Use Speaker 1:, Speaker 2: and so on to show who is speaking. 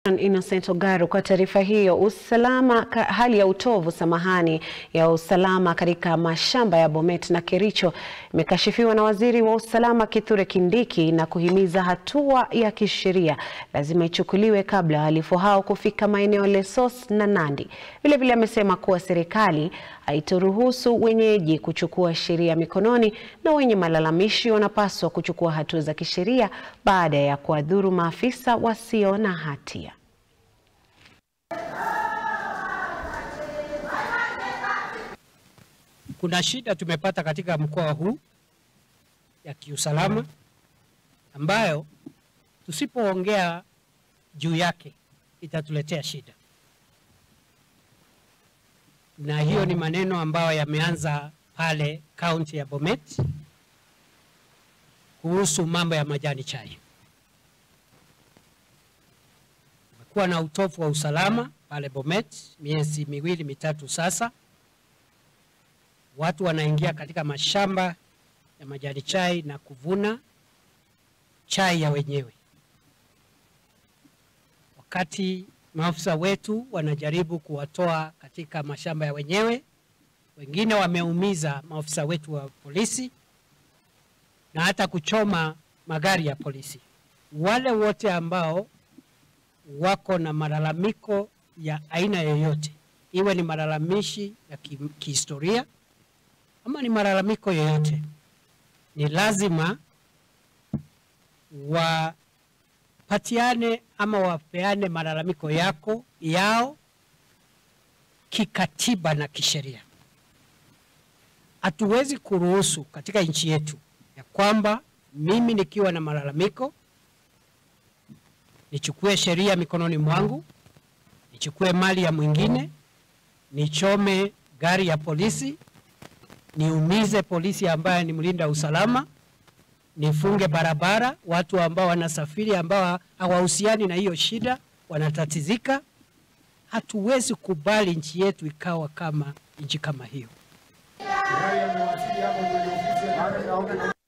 Speaker 1: Innocent Ogaru kwa taarifa hiyo. Usalama, hali ya utovu samahani ya usalama katika mashamba ya Bomet na Kericho imekashifiwa na waziri wa usalama Kithure Kindiki na kuhimiza hatua ya kisheria lazima ichukuliwe kabla wahalifu hao kufika maeneo Lesos na Nandi. Vilevile amesema kuwa serikali haitoruhusu wenyeji kuchukua sheria mikononi na wenye malalamishi wanapaswa kuchukua hatua za kisheria baada ya kuwadhuru maafisa wasio na hatia.
Speaker 2: Kuna shida tumepata katika mkoa huu ya kiusalama ambayo tusipoongea juu yake itatuletea shida, na hiyo ni maneno ambayo yameanza pale kaunti ya Bomet kuhusu mambo ya majani chai. Kumekuwa na utovu wa usalama pale Bomet miezi miwili mitatu sasa. Watu wanaingia katika mashamba ya majani chai na kuvuna chai ya wenyewe, wakati maafisa wetu wanajaribu kuwatoa katika mashamba ya wenyewe. Wengine wameumiza maafisa wetu wa polisi na hata kuchoma magari ya polisi. Wale wote ambao wako na malalamiko ya aina yoyote, iwe ni malalamishi ya kihistoria ama ni malalamiko yoyote, ni lazima wapatiane ama wapeane malalamiko yako yao kikatiba na kisheria. Hatuwezi kuruhusu katika nchi yetu ya kwamba mimi nikiwa na malalamiko nichukue sheria mikononi mwangu, nichukue mali ya mwingine, nichome gari ya polisi, niumize polisi ambaye ni mlinda usalama, nifunge barabara, watu ambao wanasafiri ambao hawahusiani na hiyo shida wanatatizika. Hatuwezi kubali nchi yetu ikawa kama nchi kama hiyo.